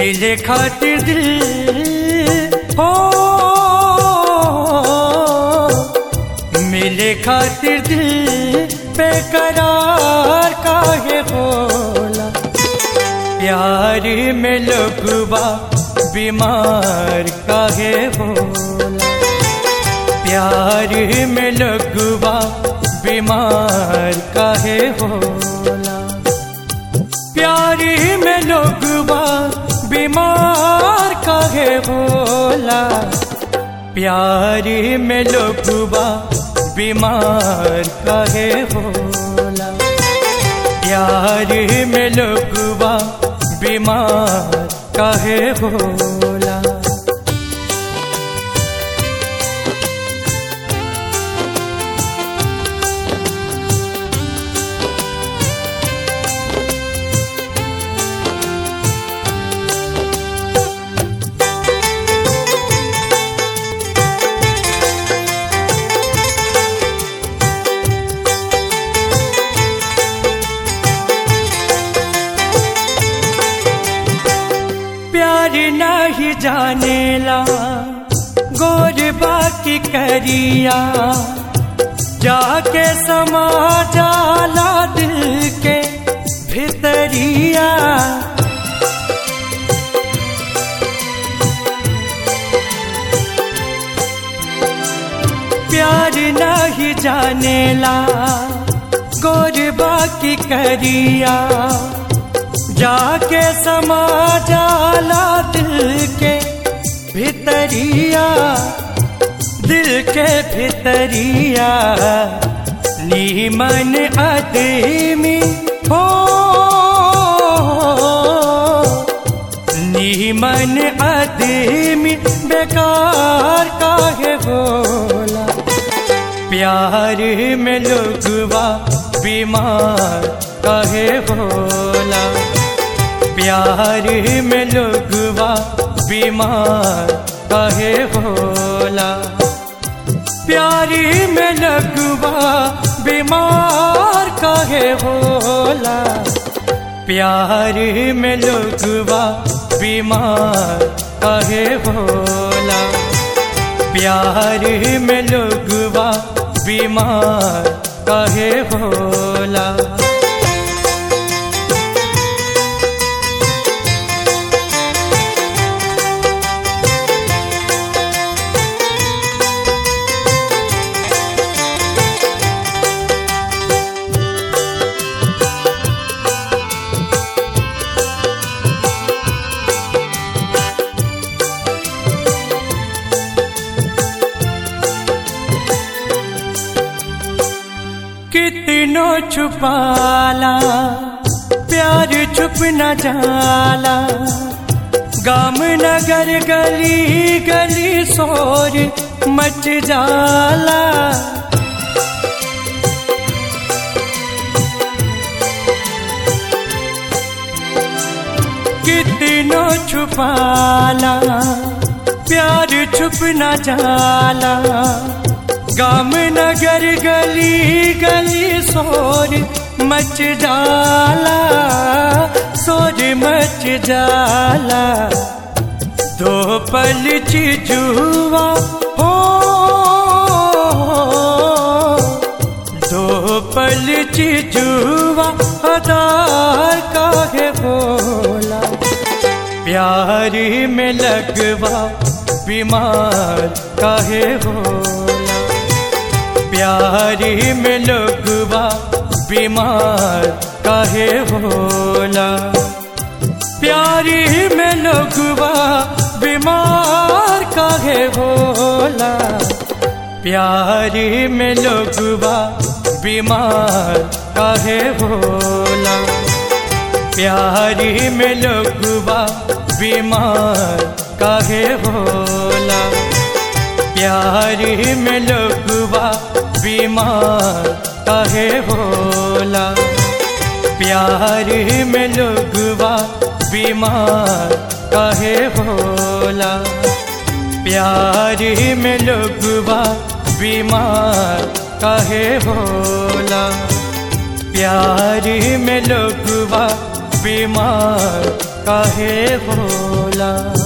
मिले खातिर दिल हो मिले खातिर दिल बेकरार काहे होला प्यार में लोगवा बीमार काहे होला प्यार में लोगवा बीमार काहे होला प्यार में लोगवा बीमार काहे होला प्यार में लोगवा बीमार काहे होला प्यार में लोगवा बीमार काहे होला प्यार नहीं जानेला गोर बाकी करिया जाके समा जाला दिल के भितरिया प्यार नहीं जानेला गोर बाकी करिया जाके समा जाला दिल के भितरिया दिल के भितरिया नीमन आदमी हो नीमन आदमी बेकार काहे बोला प्यार में लोगवा बीमार काहे बोला प्यार में लोगवा बीमार काहे होला प्यार में लगवा बीमार काहे होला प्यार में लोगवा बीमार काहे होला प्यार में लोगवा बीमार काहे होला कितनो छुपाला प्यार छुप न जाला गाम नगर गली गली शोर मच जाला कितनो छुपाला प्यार छुप न जाला गाम नगर गली गली शोर मच जाला शोर मच जाला दो पल चिजुआ हो दो पल चिजुआ अदार काहे बोला प्यार में लगवा बीमार काहे होला प्यार में लोगवा बीमार काहे होला प्यार में लोगवा बीमार काहे होला प्यार में लोगवा बीमार काहे होला प्यार में लोगवा बीमार काहे होला प्यार में लोगवा बीमार काहे होला प्यार में लोगवा बीमार काहे होला प्यार में लोगवा बीमार काहे होला प्यार में लोगवा बीमार काहे होला